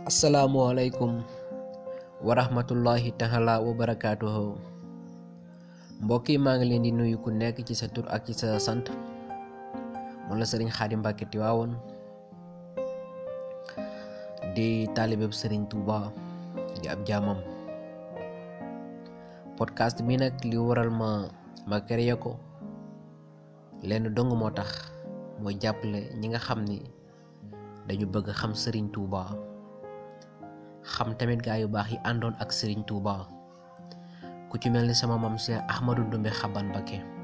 asalaamualeykum wa rahmatullahi taala wa barakaatuhu mbokk yi maa ngi leen di nuyu ku nekk ci sa tur ak ci sa sant man la sëriñ Xaadim Mbàkke Tiwaawoon di taalibeb sëriñ Tuuba di ab jaamam podcast bi nag li waral ma ma créé ko lenn dong moo tax mooy jàppale ñi nga xam ni dañu bëgg xam sëriñ Tuuba xam tamit gaa yu baax yi àndoon ak sëriñ Tuuba ku ci mel ni sama mam Cheikh Ahmadou Ndumbe Xaban Mbakke